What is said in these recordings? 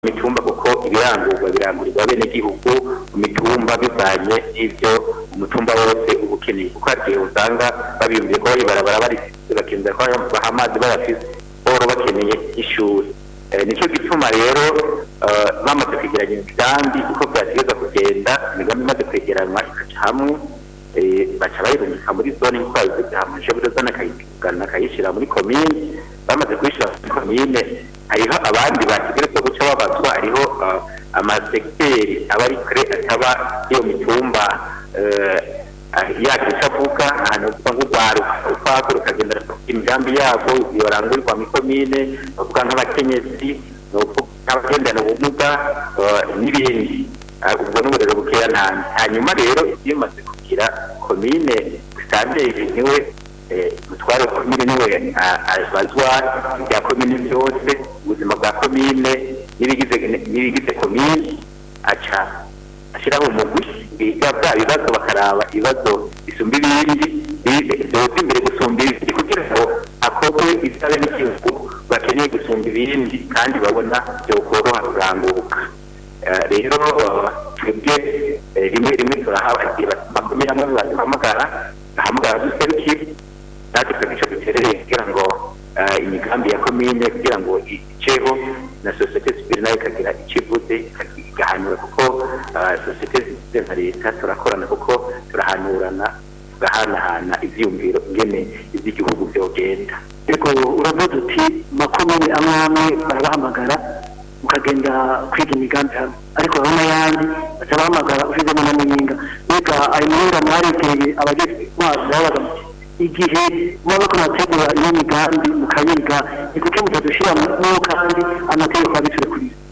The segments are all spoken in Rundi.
mitumba kuko ibirangurwa birangurirwa bene gihugu mu mitumba bivanye n'ivyo umutumba wose uba ukeneye kuko hari igihe usanga babiyumviye ko bari barabara bari bakenera ko baha amazi bayafise boro bakeneye ishuri Eh, nico gituma rero eh, bamaze kwegeranya imigambi uko vyategeza kugenda imigambi imaze kwegeranwa ikaca hamwe eh, baca bayirungika muri zone nk'uko babivuze hama ishobora zone akayigana akayishira muri komine bamaze kuyishira muri komine hariho abandi bategerezwa guca babazwa hariho eh, amasegiteri aba ari kure ataba iyo mitumba eh, yacu icyo avuga ahantu uvuga nk'urwaruka ukwako rukagenda rufata imigambi yabo yorangurirwa muri komine bavuga nk'abakenyezi ni ukuvuga nk'abagendana ubumuga eh, n'ibindi Ah, ubwo n'uburero bukeya ntanze hanyuma rero iyo umaze kugira komine sitanderi niwe eh, mutware wa komine niwe ah, abazwa ibya komine byose ubuzima bwa komine n'ibigize n'ibigize komine aca ashyiraho umugwi biga bya bibazo bakaraba ibibazo bisumba ibindi bi- byoza imbere gusumba ibindi kugira ngo hakorwe isabe n'igihugu bakeneye gusumba ibindi kandi babona byokoroha kuranguka Eh, rero eh, twebwe eh, rimwe rimwe turahawe makumyabiri hamwe baduhamagara bahamagara duserukire natwe tukagica duterereye kugira ngo eh, imigambi ya komine kugira ngo iceho na sosiyete sivile nayo ikagira icyo ivuze igahanura kuko eh, sosiyete sivile nka leta turakorana kuko turahanurana tugahanahana ivyiyumviro ingene ivy'igihugu vyogenda ariko uravuze uti makomine amwe amwe barabahamagara mukagenda kwiga imigambi hamwe ariko hariho n'ayandi baca bahamagara ushyizemo na muyinga mbega ayo muyinga mwaregeye abagize intwaro babaga muti igihe muba bariko murategura iyo migambi mukayiga ni kuki mutadushiramo kandi amategeko abicure kuri yo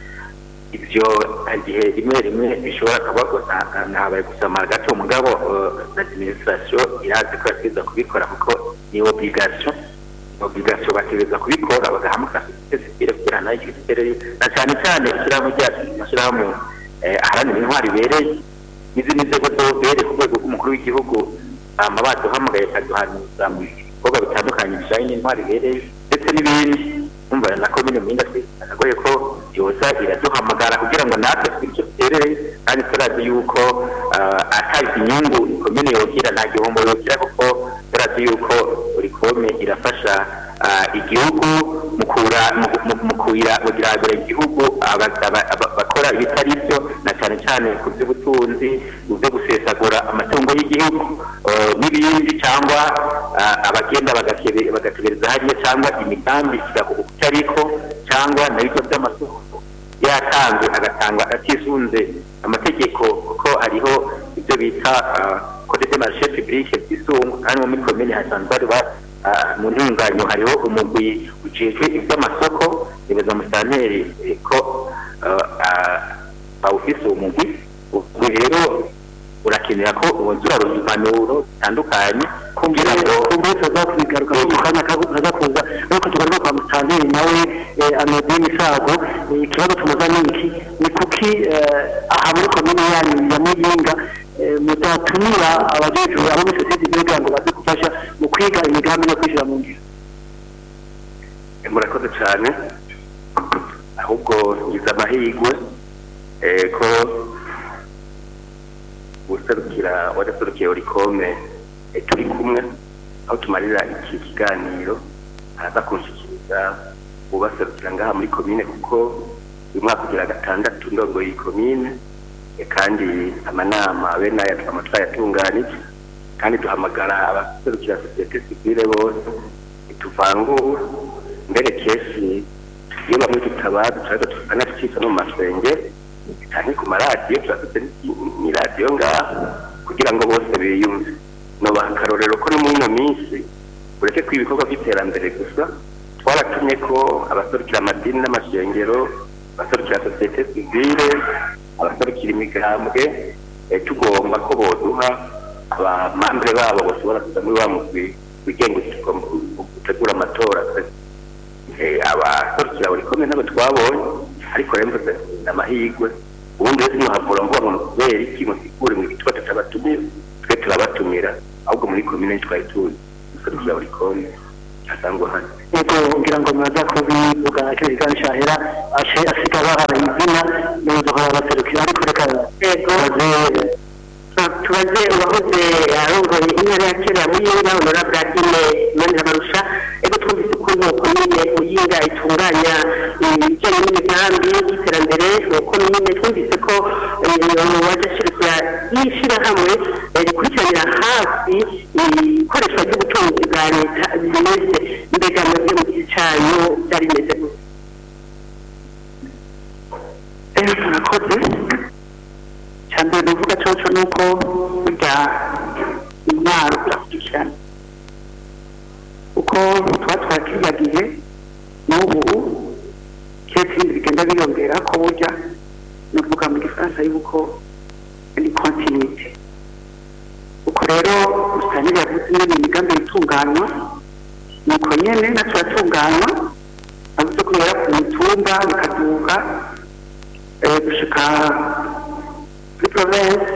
ivyo igihe rimwe rimwe bishobora kuba gusa ntabaye gusoma gato mugabo eh, administration irazi ko yategeza kubikora kuko ni obligation obligation bategeza kubikora bagahamagara sosiyete sivile kugira nayo igitere na cyane cyane ishyirahamwe ryacu amashyirahamwe eh, aharanira intwari ibereye n'izindi nzego zobere ku rwego rw'umukuru w'igihugu hama baduhamagaye bakaduhanuza mu bikorwa bitandukanye bijanye n'intwari ibereye ndetse n'ibindi umva na komine muhinga twasagaye ko yoza iraduhamagara kugira ngo natwe twige icyo duterere kandi turazi yuko ah, atari inyungu komine yogira nta gihombo yogira kuko turazi yuko buri kome irafasha ah, igihugu mu kura mu- mu- mu kuira kugira igihugu aba- aba- aba- bakora ibitari byo na cyane cyane ku by'ubutunzi mu byo gusesagura amatungo y'igihugu eh, n'ibindi cyangwa ah, abagenda bagakebe- bagategereza hariya cyangwa imigambi igakuka icyo ariko cyangwa na bigo by'amasoko yatanze agatangwa atisunze amategeko kuko hariho ibyo bita code de marché public by'isungu kandi muri komine hasanzwe hari ba- ah, mu ntunganyo hariho umugwi ujejwe iby'amasoko nibaza musanteri eh, ko ah, ah, bawufise uwo mugwi ubwo rero urakenera ko wongera impanuro zitandukanye kugira ngo kumbe tuzakubigaruka mu kanya kaza kuza ariko tugaruka kwa mutanteri nawe anodini misago eh, ikibazo tumuza ni iki ni kuki eh, aha muri komine yanyu ya muyinga eh, mudatumira abajejwe abo muri sosiyete kugira ngo baze gufasha mu kwiga imigambi no kwishyira mu ngiro murakoze cyane ahubwo ngize amahirwe eh, ko userukira wadaserukiye orikome eh, turi kumwe aho tumarira iki kiganiro araza kunshikiriza ubaserukira ngaha muri komine kuko uyu mwaka ugira gatandatu ndongoye iyi komine eh, kandi amanama bene aya twama twayatunganije kandi duhamagara abaserukira sosiyete sivile bose tuvangura mbere kesi iyo bamwe tutabazi turaza tukanacika no mu masenge cyane ku maradiyo turafite ni radiyo ngaha kugira ngo bose biyumve nobaha akarorero ko no muri ino minsi ureke ko ibikorwa by'iterambere gusa twaratumye ko abaserukira amadini n'amashengero abaserukira sosiyete sivile abaserukira imigambwe eh, tugomba ko boduha abamambere babo bashobora kuza muri wa mugwi wigenga gutegura amatora eh, abaserukira buri komine ntabwo twabonye ariko rero mvuze ni amahirwe ubundi wese ntiwahavura ngo ngo kubera iki musigure mu gituba tutabatumira twe turabatumira ahubwo muri komine twari tuzi duserukira buri komine asangwa hano yego ngira ngo muraza kubivuga kino kiganiro cyahera ashe asiga bahaye izina n'ubuzo kuba baserukira ariko reka Yego. tubaze tubaze uwahoze arongoye intara ya kera muyinga honorable adine manirabarusha ego twumvise ukuntu komine muyinga itunganya ibijyanye n'imigambi y'iterambere komine twumvise ko wajashirikira y'ishyirahamwe rikurikiranira hafi ikoreshwa ry'ubutunzi bwa leta bimeze mbega mwebwe mu gihe cyanyu byari bimeze gute ejo turakoze cya mbere bivuga cyoco ni uko burya intwaro irakurikirana uko tuba twakiriyagiye n'ubu ketse ibindi bigenda biyongera ko burya ni ukuvuga mu gifaransa yuko ni kontinite uko rero usanga yavuze nyine imigambi itunganywa ni uko nyine natwe turatunganywa avuze ko bihera ku mitumba bikaduka eh, gushika kuri province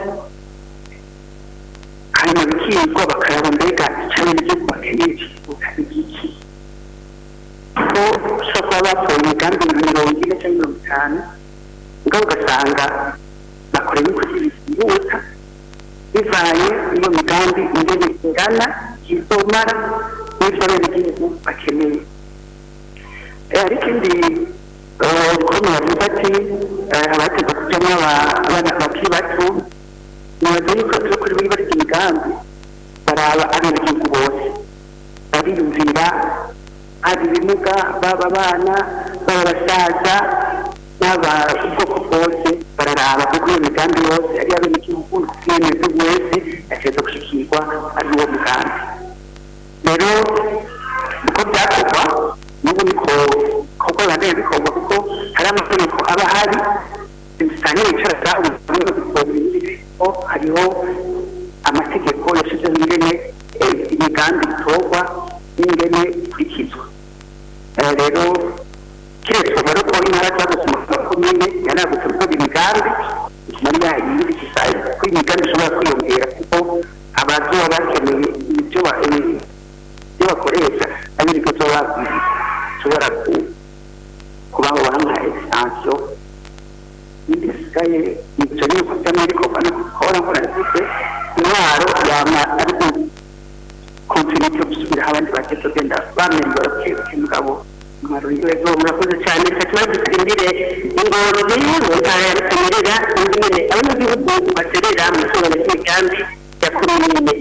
hanyuma bikigwa bakaraba mbega icyo n'igihugu bakeneye kivuga igiki ko ushobora kuba batoye imigambi mirongo ine cyangwa mirongo itanu mugabo ugasanga bakora ibikozi byihuta bivanye n'iyo migambi ingene ingana izomara n'ibyo abenegihugu bakeneye Eh, ariko indi ukuntu bavuga ati eh, abategwa kujyamo aba- abana bakiri bato nibaza yuko turi kuri buri bari imigambi baraba abenegihugu bose bariyumvira hari ibimuga baba abana baba abasaza n'aba ubwoko bwose bararaba kuko iyo migambi yose ari abenegihugu n'umwenegihugu wese yategerezwa gushikirwa ari uwo mugambi rero uko byakorwa n'ubu niko kuko biba bikorwa kuko hari amategeko aba ahari usanga wicaraga ubwo hariho amategeko yashyizeho ingene eh, imigambi itorwa n'ingene ikurikizwa Eh, rero keretse rero ko intara zagutse mu makomine yanagutse gukora imigambi bituma yayindi kisaye ko imigambi ishobora kwiyongera kuko abazoba bakeneye ibyo ba- eh, ibyo bakoresha ari nibyo tuba tushobora kubaho bamuha esansiyo n'ibindi bisigaye ibyo ni uko by'amerika ubona kubona ko nafite intwaro yama ari kontinite yo gusubiraho abandi bageze genda bamenye bakebuke mugabo intwaro yego murakoze cyane tuba dutsindire ingozi mu ntara ya rutemerera ingene abanyagihugu baterera mu itunganyo ry'imigambi ya komine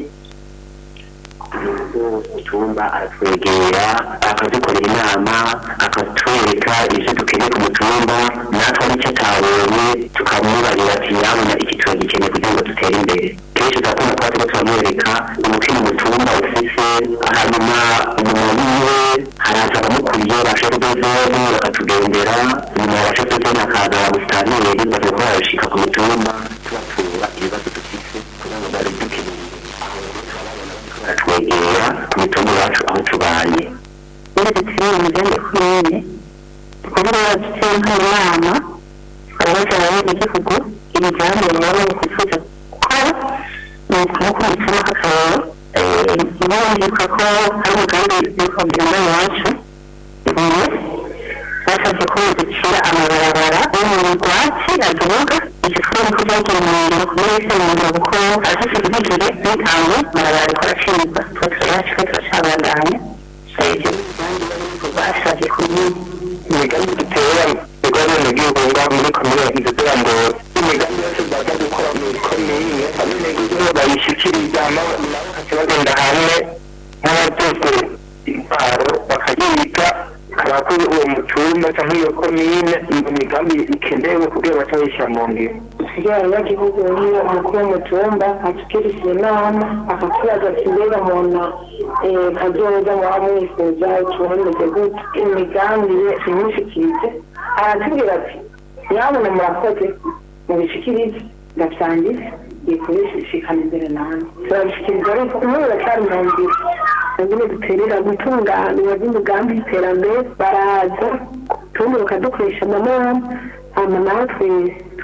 icyumba aratwegera akadukorera inama akatwereka ibyo dukeneye ku mutumba natwe n'icyo atabonye tukamubarira ati nyabona iki turagikeneye kugira ngo dutere imbere kenshi turakunda kuba turiko turamwereka umukino umutumba ufise hanyuma umuntu wiwe haraza abamukuriye bashe kudozoni bakatugendera nyuma ya bashe kudozoni hakaza ababusitaneri bavuga ko barabishika ku mutumba tubatura ibibazo dufise kugira ngo bari dukeneye baratwegera ku mitungo yacu aho tubaye muri dutsinda umugambi komine kuvuga dutse nk'inama abaza abanyagihugu imigambi baba bifuza gukora ni ukumukubitamo akayabo ntibumvika ko ari umugambi w'ikombera muri iwacu ubu basabye ko ducira amabarabara yo mu rwatsi adubuga igikoni ko byagenewe kuri wese umuntu gukora afite intege n'intango amabarabara ariko aracibwa tuba turayacu turacabandanya ibyo migambi basabye kuri imigambi dutera ibikorwa n'abenegihugu ngaho muri komine kugira ngo imigambi yose baza gukora mu komine abenegihugu bayishyikiriza nabo bakajya bagenda hamwe nk'abajejwe intwaro bakayiga abakoze uwo mutumba cyangwa iyo komine iyo migambi ikenewe kugira baca bayishyira mu ngiro kugira abanyagihugu niyo umukuru w'umutumba ashikirije inama akatubaza ati mbega muntu kazoza muba mwifuza tuwemeze gute imigambi ye imushikirize aratubwira ati nyabona murakoze mubishikirize ndavyangize ikubishikana imbere nanjye turabishikiriza ariko umwe biracyari mu nzira nyine duterera gutunganira by'imigambi y'iterambere baraza tubundi bakadukoresha amanama hama natwe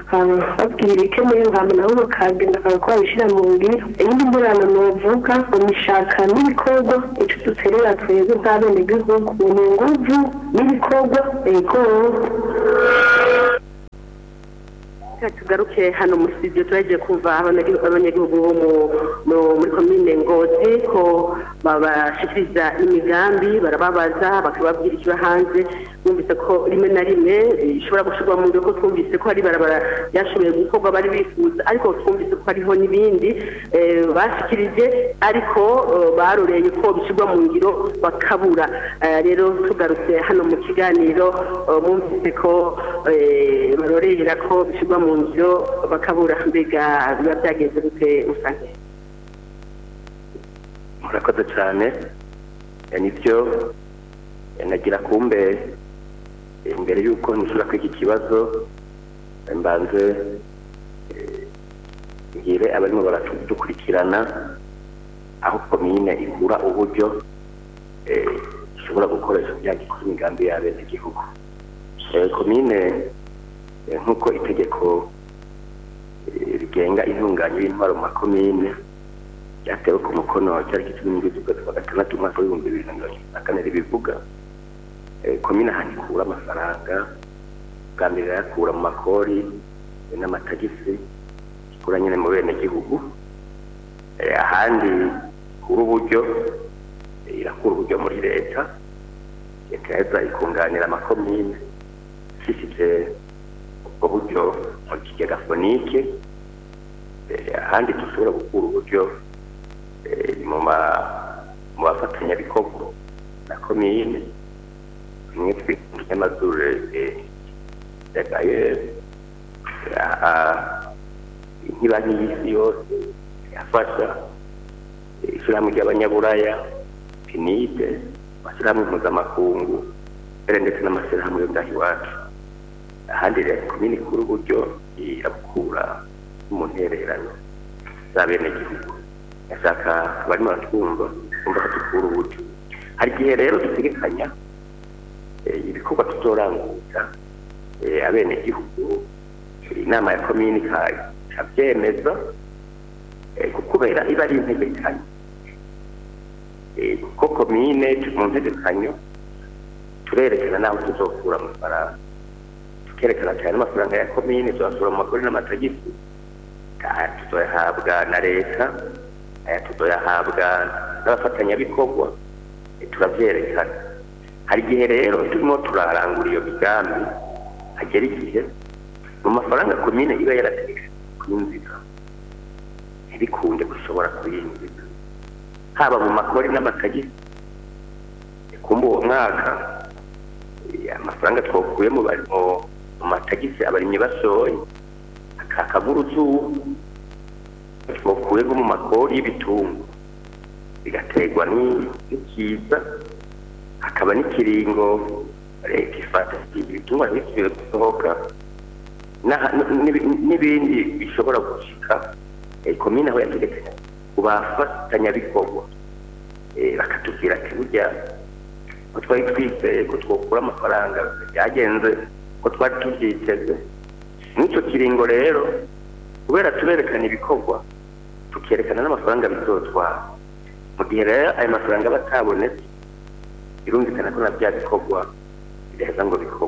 babwira ibikenewe hama nabo bakagenda bakaba babishyira mu ngiro iyindi ngorane novuga ngo nishaka n'ibikorwa ico duterera twebwe nk'abenegihugu ni inguvu n'ibikorwa ego Reka tugaruke hano muri studio turagiye kumva abanyagihugu abanyagihugu bo mu- mu- muri komine ngozi ko babashikiriza imigambi barababaza bakababwira ikiba hanze bumvise ko rimwe na rimwe eh, ishobora gushirwa mu ngiro ko twumvise ko hari barabara ryashoboye gukorwa bari bifuza ariko twumvise ko hariho n'ibindi eh, bashikirije ariko eh, baroreye ko bishyirwa mu ngiro bakabura Eh, rero tugarutse hano mu kiganiro eh, mwumvise ko eh, barorera ko bishyirwa mu ngiro bakabura mbega biba byagenze gute usanga murakoze cyane Eh, nibyo eh, nagira kumbe eh, mbere y'uko nishura kuri iki kibazo eh, mbanze eh, ngire abarimo baradukurikirana aho komine igura uburyo eh, ishobora gukoresha kugira ngo ikore imigambi y'abenegihugu Eh, komine eh, nk'uko itegeko eh, rigenga intunganya y'intwaro mu makomine ryatewe ku mukono cyari cumi n'indwi z'ukwezi kwa gatandatu umwaka w'ibihumbi bibiri na mirongo itatu na kane ribivuga Eh, komine ahantu ikura amafaranga bwa mbere irayakura mu makori eh, n'amatagisi ikura nyine mu benegihugu Eh, ahandi ikura uburyo eh, irakura uburyo muri leta leta yaheza ikunganira amakomine ishishije ubwo buryo mu kigega fonike Eh, ahandi dushobora gukura uburyo eh, mu ma- mu bafatanyabikorwa na komine bimwe twita ikinyamazuru ya gayeri nk'ibanki y'isi yose yafasha eh, ishyirahamwe ry'abanyaburaya pinide amashyirahamwe mpuzamakungu mbere ndetse n'amashyirahamwe yo ngaho iwacu ahandi rero komine ikura uburyo irabukura mu ntererano z'abenegihugu ndashaka abarimo baratwumva kumva ko dukura uburyo hari igihe rero dutegekanya eh, ibikorwa tuzoranguza eh, abenegihugu eh, inama ya komini ika- ikabyemeza eh, kubera iba ari integekanyo Eh, kuko komine turi mu ntegekanyo turerekana n'aho tuzokura amafaranga tukerekana cyane amafaranga ya komine tuzasura mu makori n'amatagisi aya tuzoyahabwa na leta aya tuzoyahabwa n'abafatanyabikorwa eh, turavyerekana hari igihe rero turimo turarangura iyo migambi hagera igihe mu mafaranga komine iba yarategetse kuyinjiza ntibikunde gushobora kuyinjiza haba mu makori n'amatagisi kumva uwo mwaka eh, amafaranga twakuye mu bari- mu- mu matagisi abarimyi basohoye akakagura uzuba twakuye nko mu makori y'ibitungo bigaterwa ni- n'ikiza hakaba n'ikiringo leta ifata ibitungwa ntibisubire gusohoka n'aha- n'ibi- n'ibindi bishobora gushika eh, komine aho yategetse ku bafatanyabikorwa eh, bakatubwira ati burya ko twari twizeye ko twokura amafaranga byagenze ko twari tubyiteze n'icyo kiringo rero kubera tuberekana ibikorwa tukerekana n'amafaranga bizotwara mu gihe rero ayo mafaranga aba atabonetse birumvikana ko na bya bikorwa bidaheza ngo bikorwe